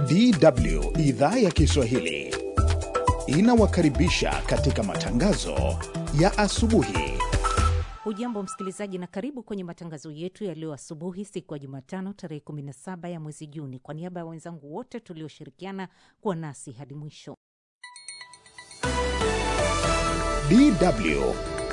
DW idhaa ya Kiswahili inawakaribisha katika matangazo ya asubuhi. Hujambo msikilizaji, na karibu kwenye matangazo yetu ya leo asubuhi, siku ya Jumatano tarehe 17 ya mwezi Juni. Kwa niaba ya wenzangu wote tulioshirikiana kuwa nasi hadi mwisho, DW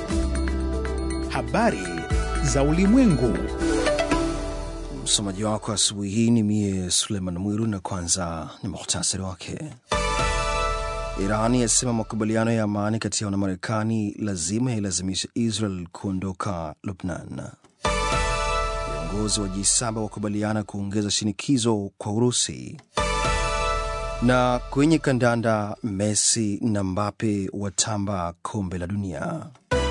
habari za ulimwengu. Msomaji wako asubuhi hii ni mie Suleiman Mwiru, na kwanza ni muhtasari wake. Irani yasema makubaliano ya amani kati yao na Marekani lazima yailazimisha Israel kuondoka Lubnan. Viongozi wa G7 wakubaliana kuongeza shinikizo kwa Urusi. Na kwenye kandanda, Messi na Mbappe watamba kombe la dunia.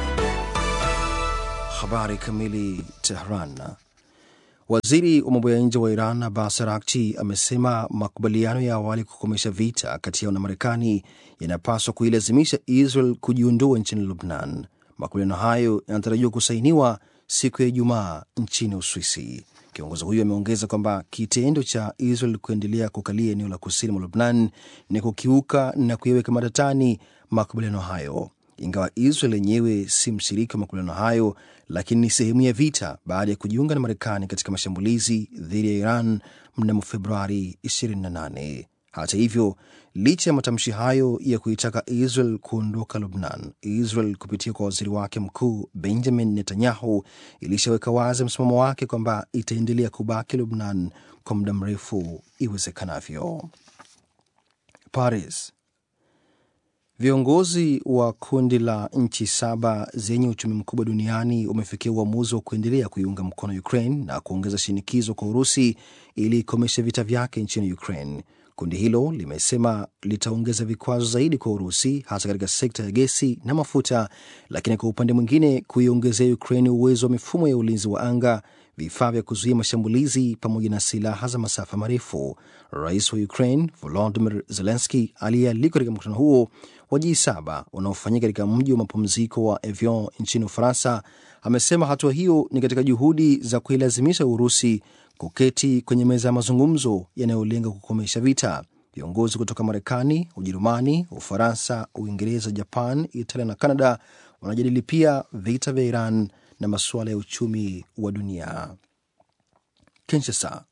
Habari kamili. Tehran. Waziri wa mambo ya nje wa Iran Abbas Araghchi amesema makubaliano ya awali kukomesha vita kati yao na Marekani yanapaswa kuilazimisha Israel kujiondoa nchini Lubnan. Makubaliano hayo yanatarajiwa kusainiwa siku ya Ijumaa nchini Uswisi. Kiongozi huyo ameongeza kwamba kitendo cha Israel kuendelea kukalia eneo la kusini mwa Lubnan ni kukiuka na kuyaweka matatani makubaliano hayo. Ingawa Israel yenyewe si mshiriki wa makubaliano hayo, lakini ni sehemu ya vita baada ya kujiunga na Marekani katika mashambulizi dhidi ya Iran mnamo Februari 28. Hata hivyo, licha ya matamshi hayo ya kuitaka Israel kuondoka Lubnan, Israel kupitia kwa waziri wake mkuu Benjamin Netanyahu ilishaweka wazi msimamo wake kwamba itaendelea kubaki Lubnan kwa muda mrefu iwezekanavyo. Paris. Viongozi wa kundi la nchi saba zenye uchumi mkubwa duniani wamefikia uamuzi wa kuendelea kuiunga mkono Ukraine na kuongeza shinikizo kwa Urusi ili ikomeshe vita vyake nchini Ukraine. Kundi hilo limesema litaongeza vikwazo zaidi kwa Urusi, hasa katika sekta ya gesi na mafuta, lakini kwa upande mwingine kuiongezea Ukraine uwezo wa mifumo ya ulinzi wa anga, vifaa vya kuzuia mashambulizi pamoja na silaha za masafa marefu. Rais wa Ukraine Volodymyr Zelensky aliyealikwa katika mkutano huo wa G7 unaofanyika katika mji wa mapumziko wa Evian nchini Ufaransa amesema hatua hiyo ni katika juhudi za kuilazimisha Urusi kuketi kwenye meza ya mazungumzo yanayolenga kukomesha vita. Viongozi kutoka Marekani, Ujerumani, Ufaransa, Uingereza, Japan, Italia na Canada wanajadili pia vita vya Iran na masuala ya uchumi wa dunia. Kinshasa.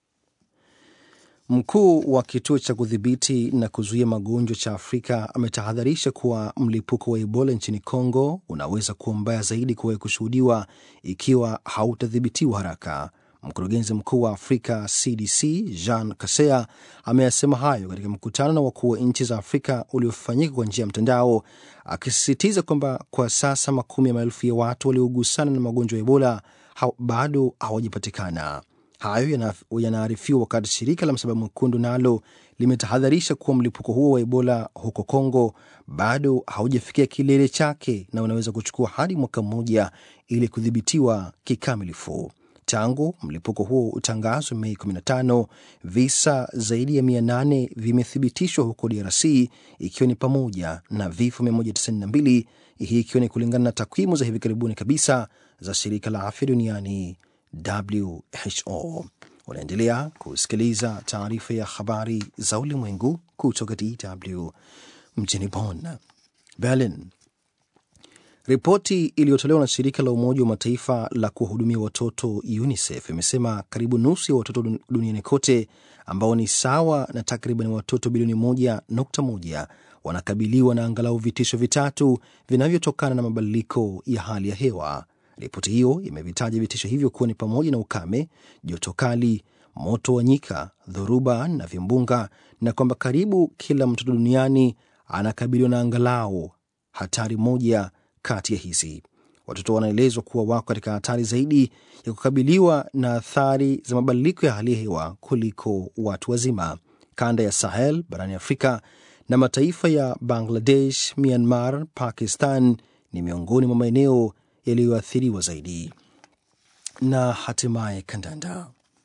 Mkuu wa kituo cha kudhibiti na kuzuia magonjwa cha Afrika ametahadharisha kuwa mlipuko wa Ebola nchini Congo unaweza kuwa mbaya zaidi kuwahi kushuhudiwa ikiwa hautadhibitiwa haraka. Mkurugenzi mkuu wa Afrika CDC Jean Kasea ameyasema hayo katika mkutano na wakuu wa nchi za Afrika uliofanyika kwa njia ya mtandao, akisisitiza kwamba kwa sasa makumi ya maelfu ya watu waliogusana na magonjwa ya Ebola ha bado hawajapatikana. Hayo yanaarifiwa wakati shirika la Msalaba Mwekundu nalo limetahadharisha kuwa mlipuko huo wa Ebola huko Kongo bado haujafikia kilele chake na unaweza kuchukua hadi mwaka mmoja ili kudhibitiwa kikamilifu. Tangu mlipuko huo utangazwe Mei 15, visa zaidi ya 800 vimethibitishwa huko DRC, ikiwa ni pamoja na vifo 192, hii ikiwa ni kulingana na takwimu za hivi karibuni kabisa za shirika la afya duniani WHO. Unaendelea kusikiliza taarifa ya habari za ulimwengu kutoka DW mjini Bonn. Berlin. Ripoti iliyotolewa na shirika la Umoja wa Mataifa la kuwahudumia watoto UNICEF imesema karibu nusu ya watoto duniani kote ambao ni sawa na takriban watoto bilioni moja nukta moja wanakabiliwa na angalau vitisho vitatu vinavyotokana na mabadiliko ya hali ya hewa. Ripoti hiyo imevitaja vitisho hivyo kuwa ni pamoja na ukame, joto kali, moto wa nyika, dhoruba na vimbunga, na kwamba karibu kila mtoto duniani anakabiliwa na angalau hatari moja kati ya hizi. Watoto wanaelezwa kuwa wako katika hatari zaidi ya kukabiliwa na athari za mabadiliko ya hali ya hewa kuliko watu wazima. Kanda ya Sahel barani Afrika na mataifa ya Bangladesh, Myanmar, Pakistan ni miongoni mwa maeneo yaliyoathiriwa zaidi. Na hatimaye kandanda.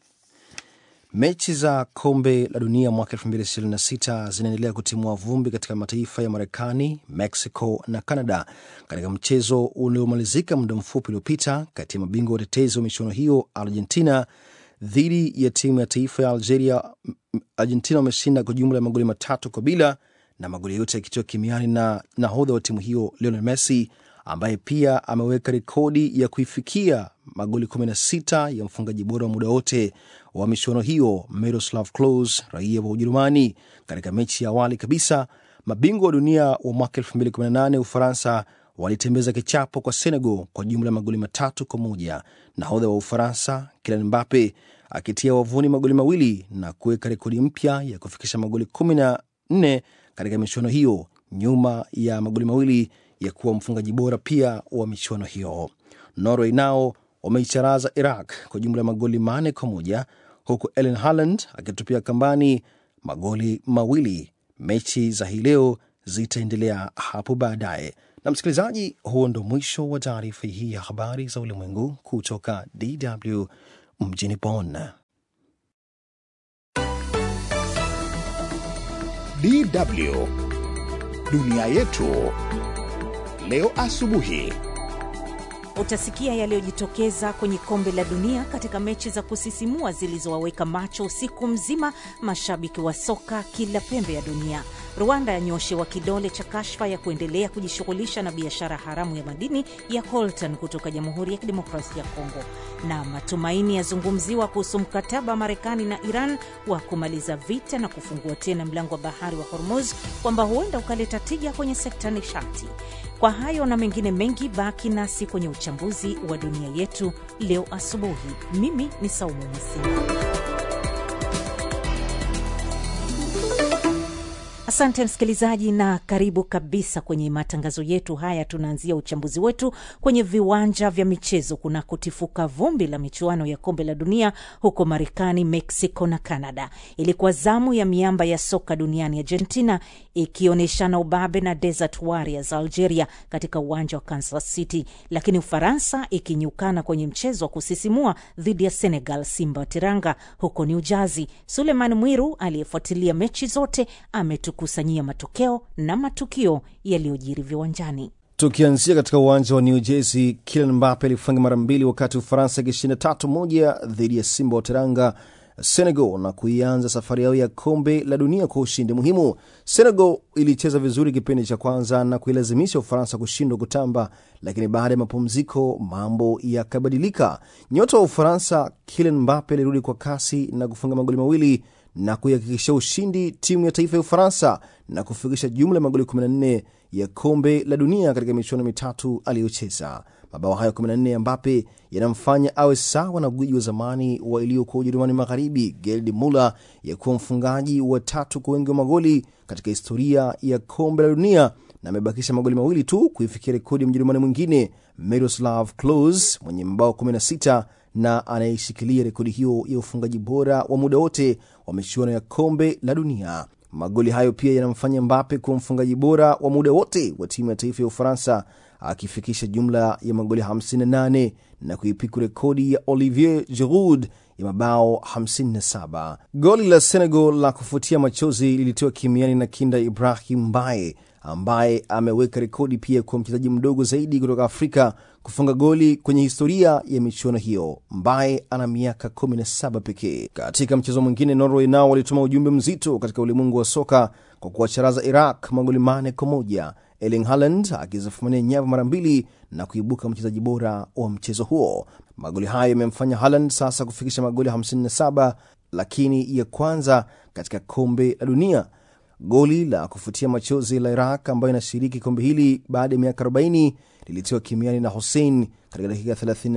Mechi za kombe la dunia mwaka 2026 zinaendelea kutimua vumbi katika mataifa ya Marekani, Mexico na Canada katika mchezo uliomalizika muda mfupi uliopita kati ya mabingwa watetezi wa michuano hiyo Argentina dhidi ya timu ya taifa ya Algeria, Argentina wameshinda kwa jumla ya magoli matatu kwa bila, na magoli yote yakitiwa kimiani na nahodha wa timu hiyo Lionel Messi ambaye pia ameweka rekodi ya kuifikia magoli 16 ya mfungaji bora wa muda wote wa michuano hiyo Miroslav Klose, raia wa Ujerumani. Katika mechi ya awali kabisa, mabingwa wa dunia wa mwaka 2018 Ufaransa walitembeza kichapo kwa Senegal kwa jumla ya magoli matatu kwa moja, nahodha wa Ufaransa Kylian Mbappe akitia wavuni magoli mawili na kuweka rekodi mpya ya kufikisha magoli 14 katika michuano hiyo, nyuma ya magoli mawili ya kuwa mfungaji bora pia wa michuano hiyo. Norway nao wameicharaza Iraq kwa jumla ya magoli manne kwa moja huku Erling Haaland akitupia kambani magoli mawili. Mechi za hii leo zitaendelea hapo baadaye. Na msikilizaji, huo ndo mwisho wa taarifa hii ya habari za ulimwengu kutoka DW mjini Bonn. DW dunia yetu leo asubuhi. Utasikia yaliyojitokeza kwenye kombe la dunia katika mechi za kusisimua zilizowaweka macho usiku mzima mashabiki wa soka kila pembe ya dunia. Rwanda yanyoshewa kidole cha kashfa ya kuendelea kujishughulisha na biashara haramu ya madini ya coltan kutoka Jamhuri ya Kidemokrasia ya Kongo, na matumaini yazungumziwa kuhusu mkataba wa Marekani na Iran wa kumaliza vita na kufungua tena mlango wa bahari wa Hormuz, kwamba huenda ukaleta tija kwenye sekta nishati. Kwa hayo na mengine mengi, baki nasi kwenye uchambuzi wa dunia yetu leo asubuhi. Mimi ni Saumu Msima. Asante msikilizaji, na karibu kabisa kwenye matangazo yetu haya. Tunaanzia uchambuzi wetu kwenye viwanja vya michezo kunakotifuka vumbi la michuano ya kombe la dunia huko Marekani, Mexico na Canada. Ilikuwa zamu ya miamba ya soka duniani Argentina ikionyeshana ubabe na Desert Warriors Algeria katika uwanja wa Kansas City, lakini Ufaransa ikinyukana kwenye mchezo wa kusisimua dhidi ya Senegal, Simba wa Teranga huko New Jersey. Suleiman Mwiru aliyefuatilia mechi zote ametukusanyia matokeo na matukio yaliyojiri viwanjani. Tukianzia katika uwanja wa New Jersey, Kylian Mbappe alifunga mara mbili wakati Ufaransa ikishinda tatu moja dhidi ya Simba wa Teranga Senegal na kuianza safari yao ya kombe la dunia kwa ushindi muhimu. Senegal ilicheza vizuri kipindi cha kwanza na kuilazimisha Ufaransa kushindwa kutamba, lakini baada ya mapumziko mambo yakabadilika. Nyota wa Ufaransa Kylian Mbappe alirudi kwa kasi na kufunga magoli mawili na kuihakikishia ushindi timu ya taifa ya Ufaransa na kufikisha jumla ya magoli 14 ya kombe la dunia katika michuano mitatu aliyocheza. Mabao hayo 14 ya Mbappe yanamfanya awe sawa na gwiji wa zamani wa iliyokuwa Ujerumani Magharibi, Gerd Muller, ya kuwa mfungaji wa tatu kwa wengi wa magoli katika historia ya kombe la dunia na amebakisha magoli mawili tu kuifikia rekodi ya Mjerumani mwingine Miroslav Klose mwenye mabao 16 na anayeshikilia rekodi hiyo ya ufungaji bora wa muda wote wa michuano ya kombe la dunia. Magoli hayo pia yanamfanya Mbappe kuwa mfungaji bora wa muda wote wa timu ya taifa ya Ufaransa akifikisha jumla ya magoli 58 na kuipiku rekodi ya Olivier Giroud ya mabao 57. Goli la Senegal la kufutia machozi lilitiwa kimiani na kinda Ibrahim Mbaye ambaye ameweka rekodi pia kwa mchezaji mdogo zaidi kutoka Afrika kufunga goli kwenye historia ya michuano hiyo. Mbaye ana miaka 17 pekee. Katika mchezo mwingine, Norway nao walituma ujumbe mzito katika ulimwengu wa soka kwa kuwacharaza Iraq magoli mane kwa moja, Erling Haaland akizifumania nyavu mara mbili na kuibuka mchezaji bora wa mchezo huo. Magoli hayo yamemfanya Haaland sasa kufikisha magoli 57 lakini ya kwanza katika kombe la dunia. Goli la kufutia machozi la Iraq ambayo inashiriki kombe hili baada ya miaka 40 lilitiwa kimiani na Hussein katika dakika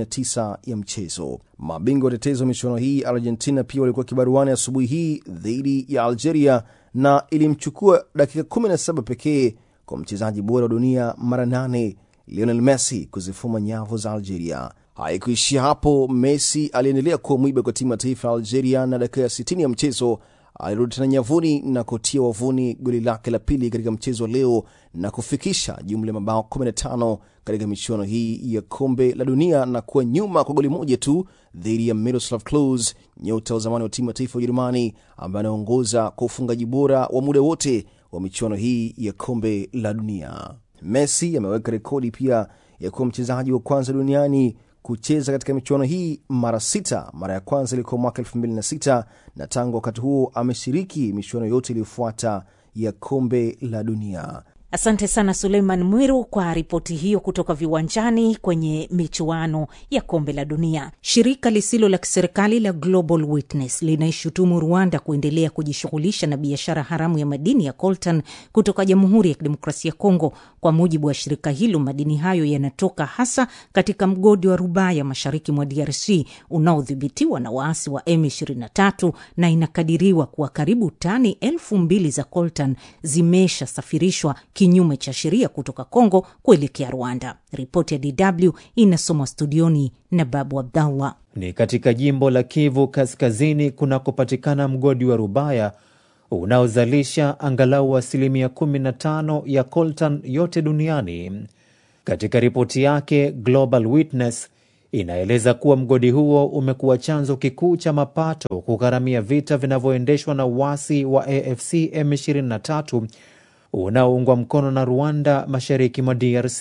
39 ya mchezo. Mabingwa watetezi wa michuano hii Argentina pia walikuwa kibaruani asubuhi hii dhidi ya Algeria na ilimchukua dakika 17 pekee kwa mchezaji bora wa dunia mara nane Lionel Messi kuzifuma nyavu za Algeria. Haikuishia hapo, Messi aliendelea kuwa mwiba kwa timu ya taifa ya Algeria na dakika ya 60 ya mchezo alirudi tena nyavuni na kutia wavuni goli lake la pili katika mchezo wa leo na kufikisha jumla ya mabao 15 katika michuano hii ya kombe la dunia na kuwa nyuma kwa goli moja tu dhidi ya Miroslav Klose, nyota wa zamani wa timu ya taifa ya Ujerumani ambaye anaongoza kwa ufungaji bora wa muda wote wa michuano hii ya kombe la dunia. Messi ameweka rekodi pia ya kuwa mchezaji wa kwanza duniani kucheza katika michuano hii mara sita. Mara ya kwanza ilikuwa mwaka 2006 na tangu wakati huo ameshiriki michuano yote iliyofuata ya kombe la dunia. Asante sana Suleiman Mwiru kwa ripoti hiyo kutoka viwanjani kwenye michuano ya kombe la dunia. Shirika lisilo la kiserikali la Global Witness linaishutumu Rwanda kuendelea kujishughulisha na biashara haramu ya madini ya coltan kutoka Jamhuri ya Kidemokrasia ya Kongo. Kwa mujibu wa shirika hilo, madini hayo yanatoka hasa katika mgodi wa Rubaya mashariki mwa DRC unaodhibitiwa na waasi wa M23 na inakadiriwa kuwa karibu tani elfu mbili za coltan zimeshasafirishwa kinyume cha sheria kutoka Kongo kuelekea Rwanda. Ripoti ya DW inasomwa studioni na Babu Abdallah. Ni katika jimbo la Kivu Kaskazini kunakopatikana mgodi wa Rubaya unaozalisha angalau asilimia 15 ya coltan yote duniani. Katika ripoti yake, Global Witness inaeleza kuwa mgodi huo umekuwa chanzo kikuu cha mapato kugharamia vita vinavyoendeshwa na uasi wa AFC M23 unaoungwa mkono na Rwanda mashariki mwa DRC.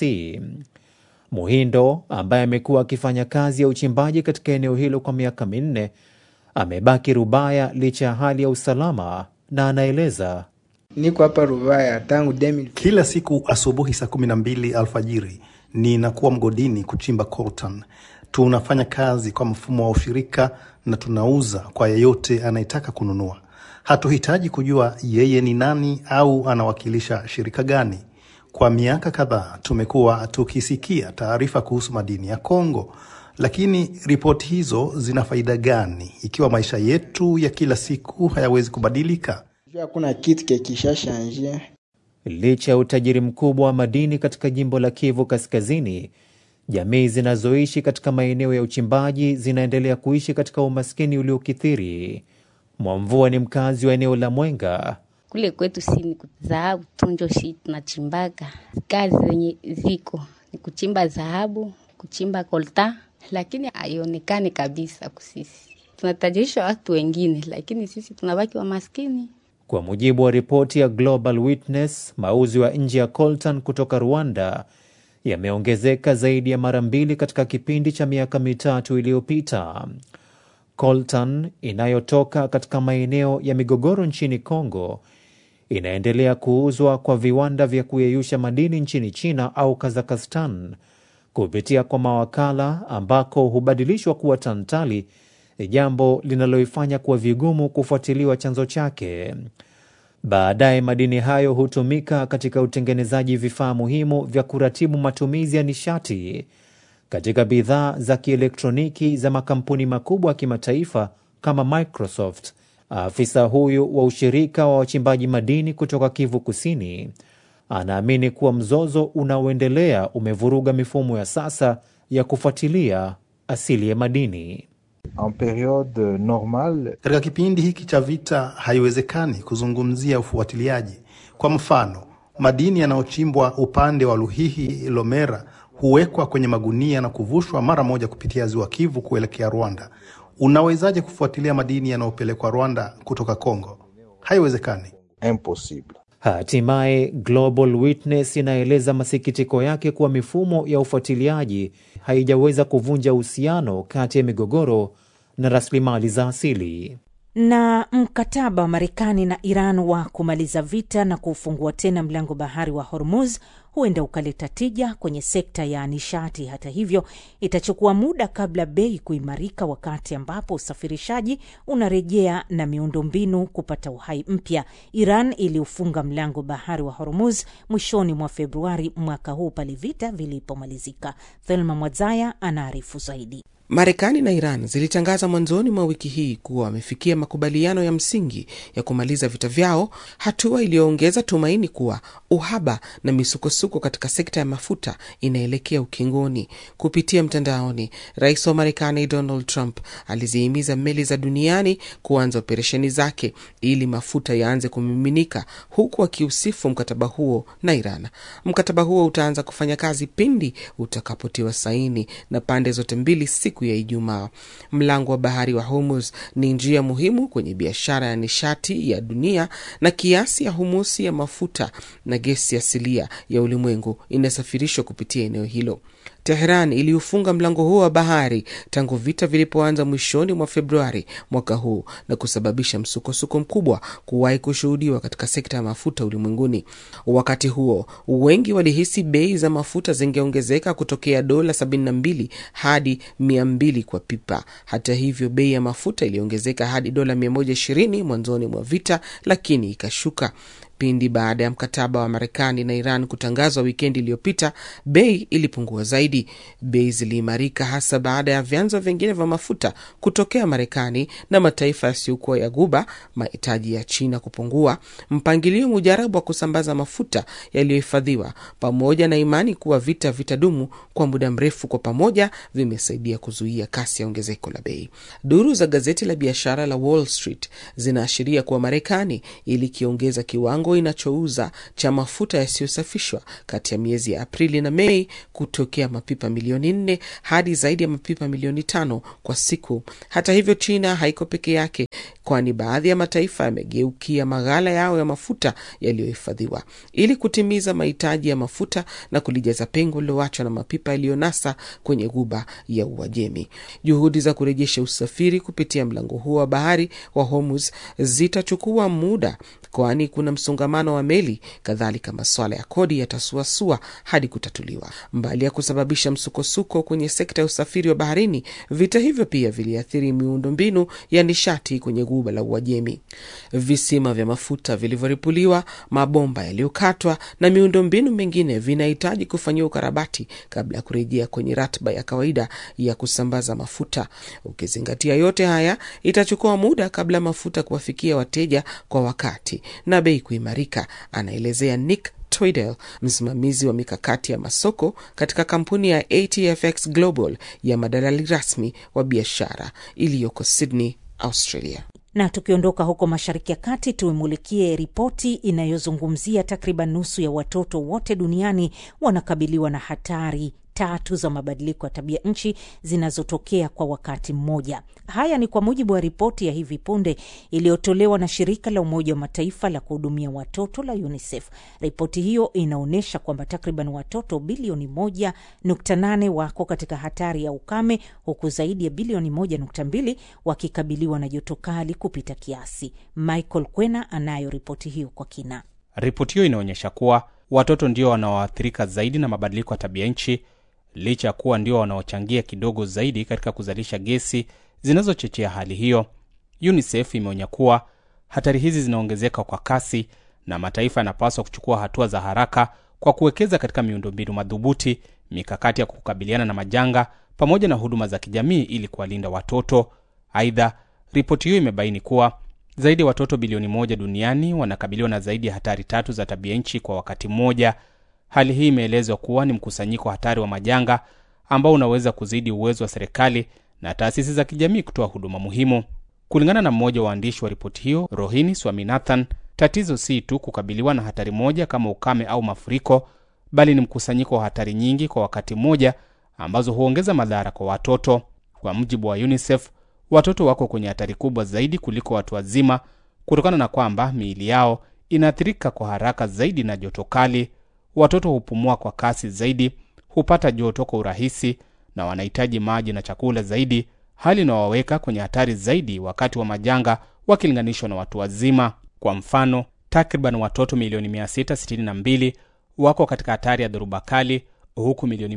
Muhindo ambaye amekuwa akifanya kazi ya uchimbaji katika eneo hilo kwa miaka minne amebaki Rubaya licha ya hali ya usalama, na anaeleza Niko hapa Rubaya tangu 2000. Kila siku asubuhi saa kumi na mbili alfajiri ninakuwa mgodini kuchimba coltan. Tunafanya kazi kwa mfumo wa ushirika na tunauza kwa yeyote anayetaka kununua. Hatuhitaji kujua yeye ni nani au anawakilisha shirika gani. Kwa miaka kadhaa tumekuwa tukisikia taarifa kuhusu madini ya Kongo, lakini ripoti hizo zina faida gani ikiwa maisha yetu ya kila siku hayawezi kubadilika? Hakuna kitu kikishashanje. licha ya utajiri mkubwa wa madini katika jimbo la Kivu Kaskazini, jamii zinazoishi katika maeneo ya uchimbaji zinaendelea kuishi katika umaskini uliokithiri. Mwamvua ni mkazi wa eneo la Mwenga. Kule kwetu si ni dhahabu tunjo shi tunachimbaga. Kazi zenye ziko ni kuchimba dhahabu, kuchimba kolta, lakini haionekani kabisa kusisi. Tunatajirisha watu wengine, lakini sisi tunabaki wa maskini. Kwa mujibu wa ripoti ya Global Witness, mauzo ya nje ya coltan kutoka Rwanda yameongezeka zaidi ya mara mbili katika kipindi cha miaka mitatu iliyopita. Coltan inayotoka katika maeneo ya migogoro nchini Kongo inaendelea kuuzwa kwa viwanda vya kuyeyusha madini nchini China au Kazakhstan kupitia kwa mawakala ambako hubadilishwa kuwa tantali, jambo linaloifanya kuwa vigumu kufuatiliwa chanzo chake. Baadaye madini hayo hutumika katika utengenezaji vifaa muhimu vya kuratibu matumizi ya nishati katika bidhaa za kielektroniki za makampuni makubwa ya kimataifa kama Microsoft. Afisa huyu wa ushirika wa wachimbaji madini kutoka Kivu Kusini anaamini kuwa mzozo unaoendelea umevuruga mifumo ya sasa ya kufuatilia asili ya madini. En periode normale, Katika kipindi hiki cha vita haiwezekani kuzungumzia ufuatiliaji. Kwa mfano, madini yanayochimbwa upande wa Luhihi Lomera huwekwa kwenye magunia na kuvushwa mara moja kupitia ziwa Kivu kuelekea Rwanda. Unawezaje kufuatilia madini yanayopelekwa Rwanda kutoka Kongo? Haiwezekani. impossible. Hatimaye Global Witness inaeleza masikitiko yake kuwa mifumo ya ufuatiliaji haijaweza kuvunja uhusiano kati ya migogoro na rasilimali za asili. na mkataba wa Marekani na Iran wa kumaliza vita na kufungua tena mlango bahari wa Hormuz huenda ukaleta tija kwenye sekta ya nishati. Hata hivyo, itachukua muda kabla bei kuimarika, wakati ambapo usafirishaji unarejea na miundombinu kupata uhai mpya. Iran iliufunga mlango bahari wa Hormuz mwishoni mwa Februari mwaka huu pale vita vilipomalizika. Thelma Mwadzaya anaarifu zaidi. Marekani na Iran zilitangaza mwanzoni mwa wiki hii kuwa wamefikia makubaliano ya msingi ya kumaliza vita vyao, hatua iliyoongeza tumaini kuwa uhaba na misukosuko katika sekta ya mafuta inaelekea ukingoni. Kupitia mtandaoni, rais wa Marekani Donald Trump alizihimiza meli za duniani kuanza operesheni zake ili mafuta yaanze kumiminika, huku akiusifu mkataba huo na Iran. Mkataba huo utaanza kufanya kazi pindi utakapotiwa saini na pande zote mbili siku ya Ijumaa. Mlango wa bahari wa Hormuz ni njia muhimu kwenye biashara ya nishati ya dunia, na kiasi ya humusi ya mafuta na gesi asilia ya ulimwengu inasafirishwa kupitia eneo hilo. Teheran iliufunga mlango huo wa bahari tangu vita vilipoanza mwishoni mwa Februari mwaka huu na kusababisha msukosuko mkubwa kuwahi kushuhudiwa katika sekta ya mafuta ulimwenguni. Wakati huo, wengi walihisi bei za mafuta zingeongezeka kutokea dola 72 hadi 200 kwa pipa. Hata hivyo, bei ya mafuta iliongezeka hadi dola 120 mwanzoni mwa vita, lakini ikashuka pindi baada ya mkataba wa Marekani na Iran kutangazwa wikendi iliyopita, bei ilipungua zaidi. Bei ziliimarika hasa baada ya vyanzo vingine vya mafuta kutokea Marekani na mataifa yasiyokuwa ya Guba, mahitaji ya China kupungua, mpangilio mujarabu wa kusambaza mafuta yaliyohifadhiwa, pamoja na imani kuwa vita vitadumu kwa muda mrefu, kwa pamoja vimesaidia kuzuia kasi ya ongezeko la bei. Duru za gazeti la biashara la Wall Street zinaashiria kuwa Marekani ilikiongeza kiwango inachouza cha mafuta yasiyosafishwa kati ya miezi ya Aprili na Mei kutokea mapipa milioni nne hadi zaidi ya mapipa milioni tano kwa siku. Hata hivyo, China haiko peke yake, kwani baadhi ya mataifa yamegeukia maghala yao ya mafuta yaliyohifadhiwa ili kutimiza mahitaji ya mafuta na kulijaza pengo lililoachwa na mapipa yaliyonasa kwenye Ghuba ya Uajemi. Juhudi za kurejesha usafiri kupitia mlango huo wa bahari wa Hormuz zitachukua muda kwani kuna msongamano wa meli. Kadhalika, masuala ya kodi yatasuasua hadi kutatuliwa. Mbali ya kusababisha msukosuko kwenye sekta ya usafiri wa baharini, vita hivyo pia viliathiri miundombinu ya nishati kwenye guba la Uajemi. Visima vya mafuta vilivyoripuliwa, mabomba yaliyokatwa na miundombinu mingine vinahitaji kufanyiwa ukarabati kabla ya kurejea kwenye ratiba ya kawaida ya kusambaza mafuta. Ukizingatia yote haya, itachukua muda kabla mafuta kuwafikia wateja kwa wakati na bei kuimarika, anaelezea Nick Twaddell, msimamizi wa mikakati ya masoko katika kampuni ya ATFX Global ya madalali rasmi wa biashara iliyoko Sydney, Australia. Na tukiondoka huko Mashariki ya Kati, tuimulikie ripoti inayozungumzia takriban nusu ya watoto wote duniani wanakabiliwa na hatari tatu za mabadiliko ya tabia nchi zinazotokea kwa wakati mmoja. Haya ni kwa mujibu wa ripoti ya hivi punde iliyotolewa na shirika la Umoja wa Mataifa la kuhudumia watoto la UNICEF. Ripoti hiyo inaonyesha kwamba takriban watoto bilioni 1.8 wako katika hatari ya ukame huku zaidi ya bilioni 1.2 wakikabiliwa na joto kali kupita kiasi. Michael Kwena anayo ripoti hiyo kwa kina. Ripoti hiyo inaonyesha kuwa watoto ndio wanaoathirika zaidi na mabadiliko ya tabia nchi licha ya kuwa ndio wanaochangia kidogo zaidi katika kuzalisha gesi zinazochochea hali hiyo. UNICEF imeonya kuwa hatari hizi zinaongezeka kwa kasi na mataifa yanapaswa kuchukua hatua za haraka kwa kuwekeza katika miundombinu madhubuti, mikakati ya kukabiliana na majanga, pamoja na huduma za kijamii ili kuwalinda watoto. Aidha, ripoti hiyo imebaini kuwa zaidi ya watoto bilioni moja duniani wanakabiliwa na zaidi ya hatari tatu za tabia nchi kwa wakati mmoja. Hali hii imeelezwa kuwa ni mkusanyiko hatari wa majanga ambao unaweza kuzidi uwezo wa serikali na taasisi za kijamii kutoa huduma muhimu. Kulingana na mmoja wa waandishi wa ripoti hiyo, Rohini Swaminathan, tatizo si tu kukabiliwa na hatari moja kama ukame au mafuriko, bali ni mkusanyiko wa hatari nyingi kwa wakati mmoja ambazo huongeza madhara kwa watoto. Kwa mujibu wa UNICEF, watoto wako kwenye hatari kubwa zaidi kuliko watu wazima kutokana na kwamba miili yao inaathirika kwa haraka zaidi na joto kali. Watoto hupumua kwa kasi zaidi, hupata joto kwa urahisi na wanahitaji maji na chakula zaidi, hali inayowaweka kwenye hatari zaidi wakati wa majanga wakilinganishwa na watu wazima. Kwa mfano, takriban watoto milioni 662 wako katika hatari ya dhoruba kali, huku milioni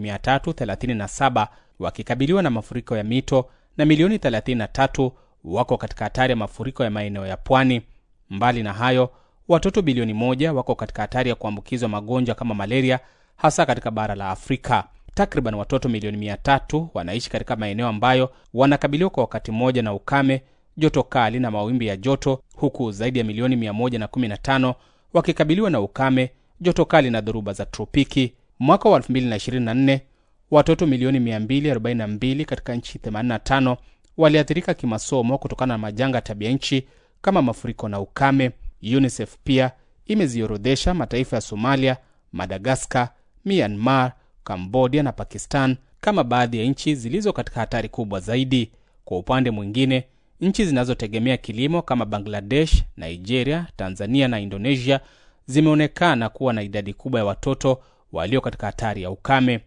337 wakikabiliwa na mafuriko ya mito na milioni 33 wako katika hatari ya mafuriko ya maeneo ya pwani. Mbali na hayo, watoto bilioni moja wako katika hatari ya kuambukizwa magonjwa kama malaria, hasa katika bara la Afrika. Takriban watoto milioni mia tatu wanaishi katika maeneo ambayo wanakabiliwa kwa wakati mmoja na ukame, joto kali na mawimbi ya joto, huku zaidi ya milioni 115 wakikabiliwa na ukame, joto kali na dhoruba za tropiki. Mwaka wa 2024 watoto milioni 242 katika nchi 85 waliathirika kimasomo kutokana na majanga ya tabia nchi kama mafuriko na ukame. UNICEF pia imeziorodhesha mataifa ya Somalia, Madagaskar, Myanmar, Kambodia na Pakistan kama baadhi ya nchi zilizo katika hatari kubwa zaidi. Kwa upande mwingine, nchi zinazotegemea kilimo kama Bangladesh, Nigeria, Tanzania na Indonesia zimeonekana kuwa na idadi kubwa ya watoto walio katika hatari ya ukame.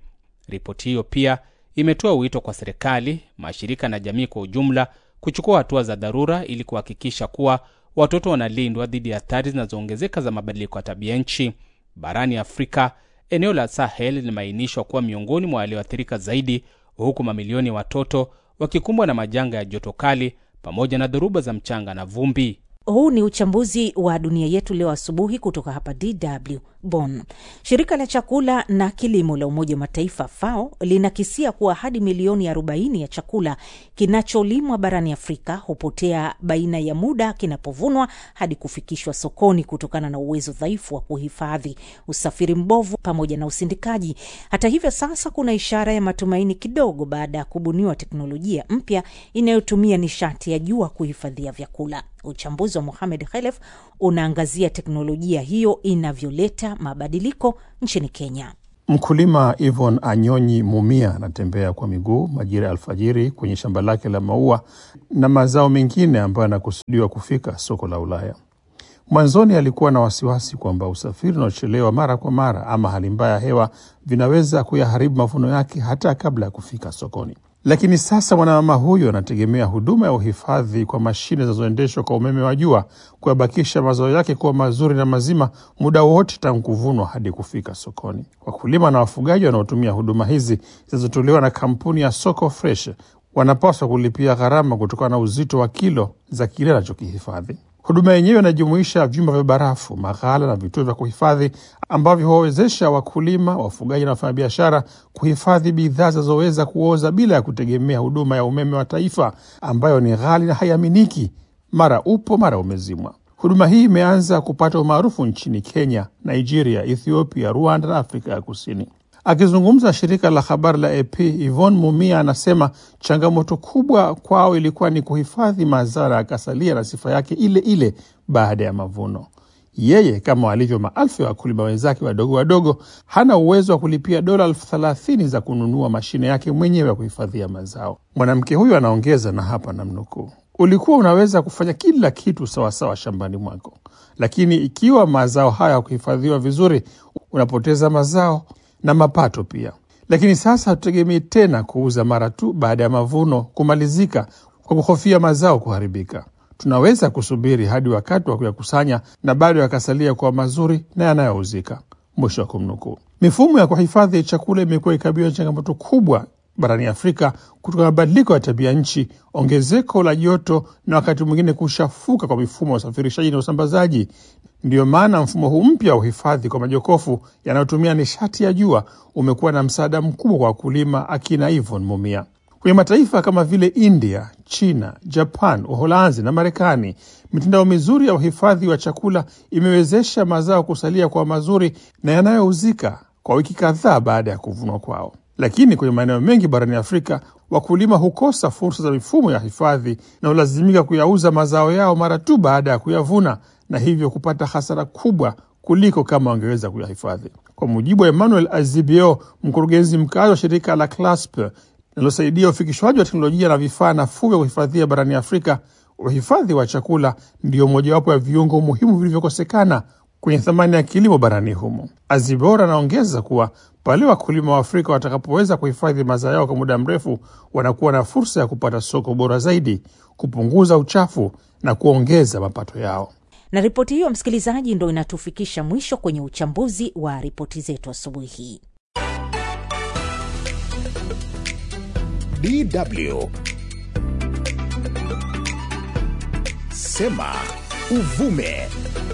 Ripoti hiyo pia imetoa wito kwa serikali, mashirika na jamii kwa ujumla kuchukua hatua za dharura ili kuhakikisha kuwa watoto wanalindwa dhidi ya hatari zinazoongezeka za mabadiliko ya tabia nchi. Barani Afrika, eneo la Sahel limeainishwa kuwa miongoni mwa walioathirika zaidi, huku mamilioni ya watoto wakikumbwa na majanga ya joto kali pamoja na dhoruba za mchanga na vumbi. Huu ni uchambuzi wa dunia yetu leo asubuhi kutoka hapa DW Bonn. Shirika la chakula na kilimo la Umoja wa Mataifa FAO linakisia kuwa hadi milioni 40 ya chakula kinacholimwa barani Afrika hupotea baina ya muda kinapovunwa hadi kufikishwa sokoni kutokana na uwezo dhaifu wa kuhifadhi, usafiri mbovu, pamoja na usindikaji. Hata hivyo, sasa kuna ishara ya matumaini kidogo baada ya kubuniwa teknolojia mpya inayotumia nishati ya jua kuhifadhia vyakula. Uchambuzi wa Mohamed Khelef unaangazia teknolojia hiyo inavyoleta mabadiliko nchini Kenya. Mkulima Yvonne Anyonyi Mumia anatembea kwa miguu majira ya alfajiri kwenye shamba lake la maua na mazao mengine ambayo yanakusudiwa kufika soko la Ulaya. Mwanzoni alikuwa na wasiwasi kwamba usafiri unaochelewa mara kwa mara ama hali mbaya ya hewa vinaweza kuyaharibu mavuno yake hata kabla ya kufika sokoni. Lakini sasa mwanamama huyo anategemea huduma ya uhifadhi kwa mashine zinazoendeshwa kwa umeme wa jua kuyabakisha mazao yake kuwa mazuri na mazima muda wote tangu kuvunwa hadi kufika sokoni. Wakulima na wafugaji wanaotumia huduma hizi zinazotolewa na kampuni ya Soko Fresh wanapaswa kulipia gharama kutokana na uzito wa kilo za kile anachokihifadhi. Huduma yenyewe inajumuisha vyumba vya barafu, maghala na vituo vya kuhifadhi ambavyo huwawezesha wakulima, wafugaji na wafanyabiashara kuhifadhi bidhaa zinazoweza kuoza bila ya kutegemea huduma ya umeme wa taifa ambayo ni ghali na haiaminiki, mara upo mara umezimwa. Huduma hii imeanza kupata umaarufu nchini Kenya, Nigeria, Ethiopia, Rwanda na Afrika ya Kusini. Akizungumza na shirika la habari la AP, Yvonne Mumia anasema changamoto kubwa kwao ilikuwa ni kuhifadhi mazao na akasalia na sifa yake ile ile baada ya mavuno. Yeye kama walivyo maelfu ya wakulima wenzake wadogo wadogo, hana uwezo wa kulipia dola elfu thelathini za kununua mashine yake mwenyewe ya kuhifadhia mazao. Mwanamke huyu anaongeza, na hapa namnukuu: ulikuwa unaweza kufanya kila kitu sawasawa shambani mwako, lakini ikiwa mazao haya kuhifadhiwa vizuri, unapoteza mazao na mapato pia. Lakini sasa hatutegemei tena kuuza mara tu baada ya mavuno kumalizika kwa kuhofia mazao kuharibika. Tunaweza kusubiri hadi wakati wa kuyakusanya na bado yakasalia kuwa mazuri na yanayouzika. Mwisho wa kumnukuu. Mifumo ya kuhifadhi chakula imekuwa ikabiliwa na changamoto kubwa barani Afrika kutokana na mabadiliko ya tabia nchi, ongezeko la joto na wakati mwingine kushafuka kwa mifumo ya usafirishaji na usambazaji. Ndiyo maana mfumo huu mpya wa uhifadhi kwa majokofu yanayotumia nishati ya jua umekuwa na msaada mkubwa kwa wakulima, akina Yvonne Mumia. Kwenye mataifa kama vile India, China, Japan, Uholanzi na Marekani, mitandao mizuri ya uhifadhi wa chakula imewezesha mazao kusalia kwa mazuri na yanayouzika kwa wiki kadhaa baada ya kuvunwa kwao. Lakini kwenye maeneo mengi barani Afrika, wakulima hukosa fursa za mifumo ya hifadhi na hulazimika kuyauza mazao yao mara tu baada ya kuyavuna, na hivyo kupata hasara kubwa kuliko kama wangeweza kuyahifadhi. Kwa mujibu wa Emmanuel Azibio, mkurugenzi mkazi wa shirika la CLASP linalosaidia ufikishwaji wa teknolojia na vifaa nafuu vya kuhifadhia barani Afrika, uhifadhi wa chakula ndiyo mojawapo ya viungo muhimu vilivyokosekana kwenye thamani ya kilimo barani humo. Azibora anaongeza kuwa pale wakulima wa Afrika watakapoweza kuhifadhi mazao yao kwa muda mrefu, wanakuwa na fursa ya kupata soko bora zaidi, kupunguza uchafu na kuongeza mapato yao. Na ripoti hiyo, msikilizaji, ndo inatufikisha mwisho kwenye uchambuzi wa ripoti zetu asubuhi hii. DW Sema Uvume.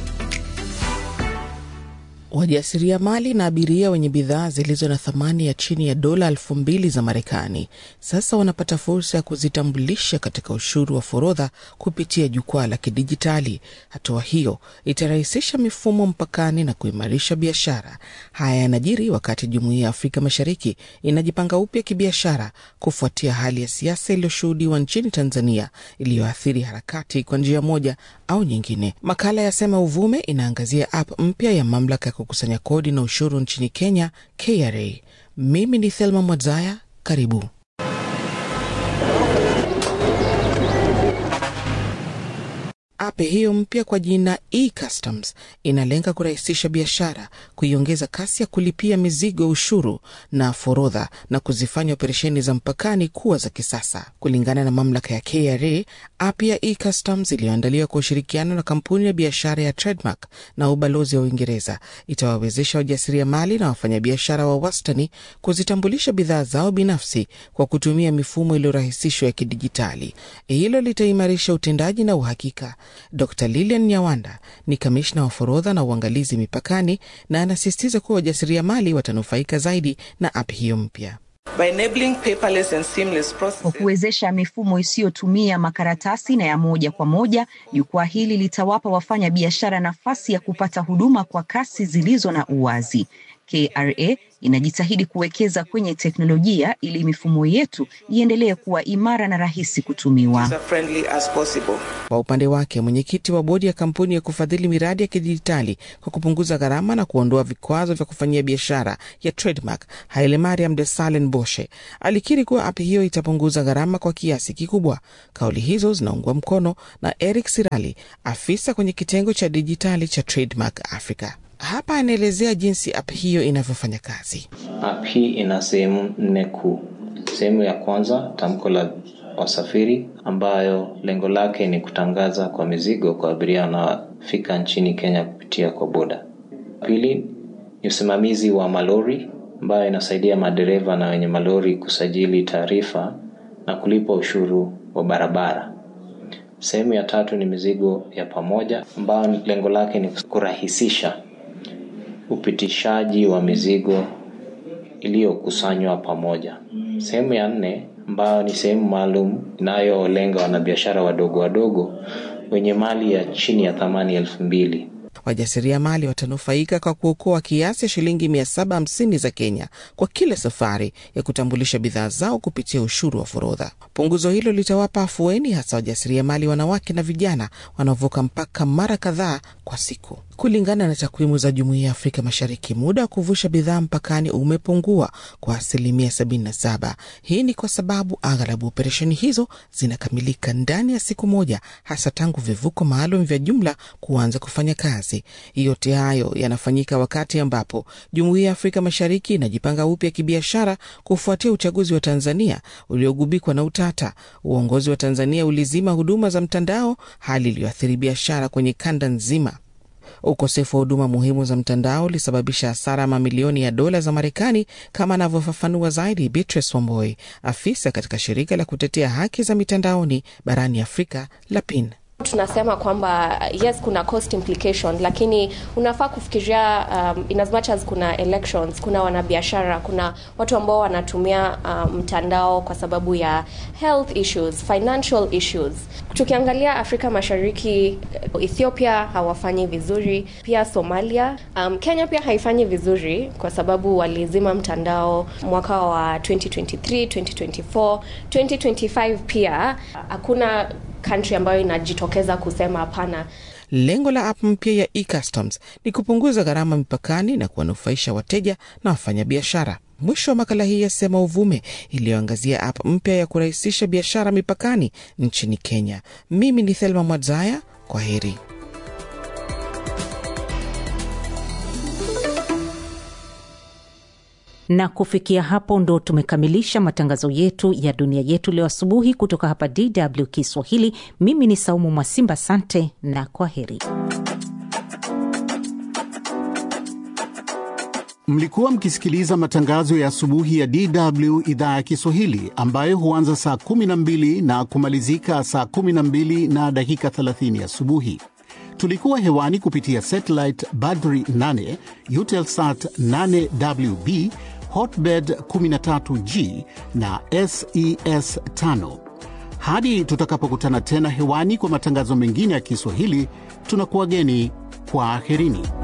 Wajasiriamali na abiria wenye bidhaa zilizo na thamani ya chini ya dola elfu mbili za Marekani sasa wanapata fursa ya kuzitambulisha katika ushuru wa forodha kupitia jukwaa la kidijitali. Hatua hiyo itarahisisha mifumo mpakani na kuimarisha biashara. Haya yanajiri wakati Jumuiya ya Afrika Mashariki inajipanga upya kibiashara kufuatia hali ya siasa iliyoshuhudiwa nchini Tanzania iliyoathiri harakati kwa njia moja au nyingine. Makala ya Sema Uvume inaangazia app mpya ya mamlaka ya kukusanya kodi na ushuru nchini Kenya, KRA. Mimi ni Thelma Mwadzaya, karibu. App hiyo mpya kwa jina e-Customs inalenga kurahisisha biashara, kuiongeza kasi ya kulipia mizigo, ushuru na forodha, na kuzifanya operesheni za mpakani kuwa za kisasa. Kulingana na mamlaka ya KRA, app ya e-Customs iliyoandaliwa kwa ushirikiano na kampuni ya biashara ya Trademark na ubalozi wa Uingereza itawawezesha wajasiriamali na wafanyabiashara wa wastani kuzitambulisha bidhaa zao binafsi kwa kutumia mifumo iliyorahisishwa ya kidijitali. Hilo litaimarisha utendaji na uhakika. Dr Lilian Nyawanda ni kamishna wa forodha na uangalizi mipakani, na anasisitiza kuwa wajasiriamali watanufaika zaidi na app hiyo mpya. Kwa kuwezesha mifumo isiyotumia makaratasi na ya moja kwa moja, jukwaa hili litawapa wafanya biashara nafasi ya kupata huduma kwa kasi zilizo na uwazi. KRA inajitahidi kuwekeza kwenye teknolojia ili mifumo yetu iendelee kuwa imara na rahisi kutumiwa. Kwa upande wake, mwenyekiti wa bodi ya kampuni ya kufadhili miradi ya kidijitali kwa kupunguza gharama na kuondoa vikwazo vya kufanyia biashara ya Trademark, Haile Mariam de Salen Boshe alikiri kuwa app hiyo itapunguza gharama kwa kiasi kikubwa. Kauli hizo zinaungwa mkono na Eric Sirali, afisa kwenye kitengo cha dijitali cha Trademark Africa. Hapa anaelezea jinsi app hiyo inavyofanya kazi. App hii ina sehemu nne kuu. Sehemu ya kwanza, tamko la wasafiri, ambayo lengo lake ni kutangaza kwa mizigo kwa abiria wanaofika nchini Kenya kupitia kwa boda. Pili ni usimamizi wa malori, ambayo inasaidia madereva na wenye malori kusajili taarifa na kulipa ushuru wa barabara. Sehemu ya tatu ni mizigo ya pamoja, ambayo lengo lake ni kurahisisha upitishaji wa mizigo iliyokusanywa pamoja. Sehemu ya nne ambayo ni sehemu maalum inayolenga wanabiashara wadogo wadogo wenye mali ya chini ya thamani elfu mbili. Wajasiriamali watanufaika kwa kuokoa kiasi ya shilingi 750 za Kenya kwa kila safari ya kutambulisha bidhaa zao kupitia ushuru wa forodha. Punguzo hilo litawapa afueni hasa wajasiriamali wanawake na vijana wanaovuka mpaka mara kadhaa kwa siku. Kulingana na takwimu za Jumuiya ya Afrika Mashariki, muda wa kuvusha bidhaa mpakani umepungua kwa asilimia 77. Hii ni kwa sababu aghalabu operesheni hizo zinakamilika ndani ya siku moja, hasa tangu vivuko maalum vya jumla kuanza kufanya kazi. Yote hayo yanafanyika wakati ambapo Jumuiya ya Afrika Mashariki inajipanga upya kibiashara kufuatia uchaguzi wa Tanzania uliogubikwa na utata. Uongozi wa Tanzania ulizima huduma za mtandao, hali iliyoathiri biashara kwenye kanda nzima. Ukosefu wa huduma muhimu za mtandao ulisababisha hasara mamilioni ya dola za Marekani, kama anavyofafanua zaidi Beatrice Wamboi, afisa katika shirika la kutetea haki za mitandaoni barani Afrika la PIN. Tunasema kwamba yes, kuna cost implication, lakini unafaa kufikiria um, in as much as kuna elections, kuna wanabiashara, kuna watu ambao wanatumia mtandao um, kwa sababu ya health issues, financial issues. Tukiangalia Afrika Mashariki, Ethiopia hawafanyi vizuri, pia Somalia. Um, Kenya pia haifanyi vizuri kwa sababu walizima mtandao mwaka wa 2023, 2024, 2025 pia hakuna country ambayo inajitokeza kusema hapana. Lengo la app mpya ya eCustoms ni kupunguza gharama mipakani na kuwanufaisha wateja na wafanyabiashara. Mwisho wa makala hii ya Sema Uvume iliyoangazia app mpya ya kurahisisha biashara mipakani nchini Kenya. Mimi ni Thelma Mwadzaya, kwa heri. na kufikia hapo ndo tumekamilisha matangazo yetu ya dunia yetu leo asubuhi kutoka hapa DW Kiswahili. Mimi ni Saumu Mwasimba, sante na kwa heri. Mlikuwa mkisikiliza matangazo ya asubuhi ya DW idhaa ya Kiswahili ambayo huanza saa 12 na kumalizika saa 12 na dakika 30 asubuhi. Tulikuwa hewani kupitia satellite Badri 8, Eutelsat 8WB, Hotbird 13G na SES 5. Hadi tutakapokutana tena hewani kwa matangazo mengine ya Kiswahili, tunakuwageni kwa aherini.